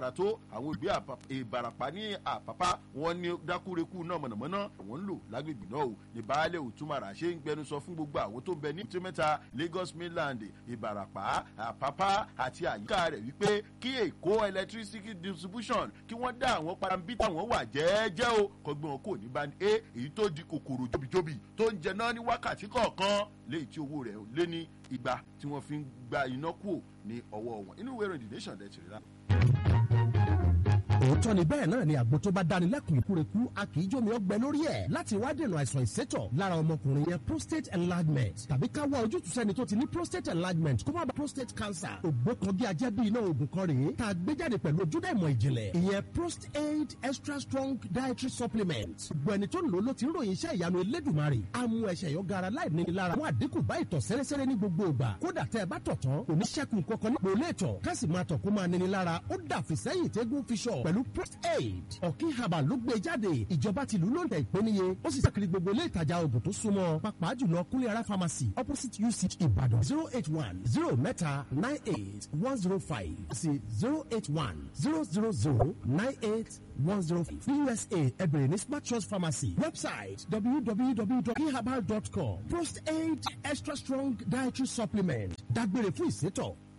lágbára tó àwọn òbí ìbàràpá ní àpápá wọn ní dákúrekú náà mọ̀nàmọ́ná àwọn ń lò lágbègbè náà o ní baálé òtúmọ̀rà ṣe ń gbẹnusọ fún gbogbo àwọn tó ń bẹ ní tìmẹ́ta lagos mainland ìbàràpá àpápá àti àyíká rẹ̀ wípé kí èkó electricity distribution kí wọ́n dá àwọn parambí táwọn wà jẹ́ẹ́jẹ́ o kọgbọ́n wọn kò ní bá ní a èyí tó di kòkòrò jóbijóbi tó ń jẹ náà ní wákàtí kọ̀ọ̀kan léyìí tí owó rẹ̀ lé ní igba tí wọ́n fi ń gba iná kúò ní ọwọ́ wọn inú ìwé ìròyìn the nation dẹ̀ ti rí lára òótọ́ ni bẹ́ẹ̀ náà ni àgbo tó bá dáni lẹ́kùn ìkúrekú a kì í jómi ọgbẹ́ lórí ẹ̀ láti wá dènà àìsàn ìsétọ̀ lára ọmọkùnrin yẹn prostate enlargement tàbí ká wá ojútùú sẹ́ni tó ti ní prostate enlargement kó má ba prostate cancer ògbókangi ajẹ́ bí iná oògùn kan rèé tá a gbé jáde pẹ̀lú ojúdá ìmọ̀ ìjìnlẹ̀ ìyẹn prostate extra strong dietary supplement gbogbo ẹni tó ń lò ló ti ń ròyìn iṣẹ́ ìyanu elédùnmarè á mú ẹsẹ̀ yọ gara láì ní lára wọn àdínkù bá ìtọ̀ sẹ́rẹ́sẹ́rẹ́ ní gbogbo ìgbà kódà tẹ́ ẹ bá tọ̀ tán oníṣẹ́kùn kankan nípò ilé ìtọ̀ ká sì máa tọ̀ kó máa níní lára ó dàfi sẹ́yìn tẹ́gùn fi ṣọ̀ pẹ̀lú prost aid ọ̀kí herbal ló gbé jáde ìjọba tìlú ló ń tẹ̀ ìpéniye ó sì sẹ́kiri gbogbo ilé ìtajà oògùn tó súnmọ́ pàápàá jùlọ kúnlẹ̀ ara pharmacy opposite uch ìbàdàn zero eight one zero mẹ́ta nine eight one zero five sí zero eight one zero zero zero nine eight one zero five ní usa ẹbẹ̀rẹ̀ ní smart choice pharmacy website www.herbal.com prost aid extra strong dietary supplement dágbére fún ìsétọ̀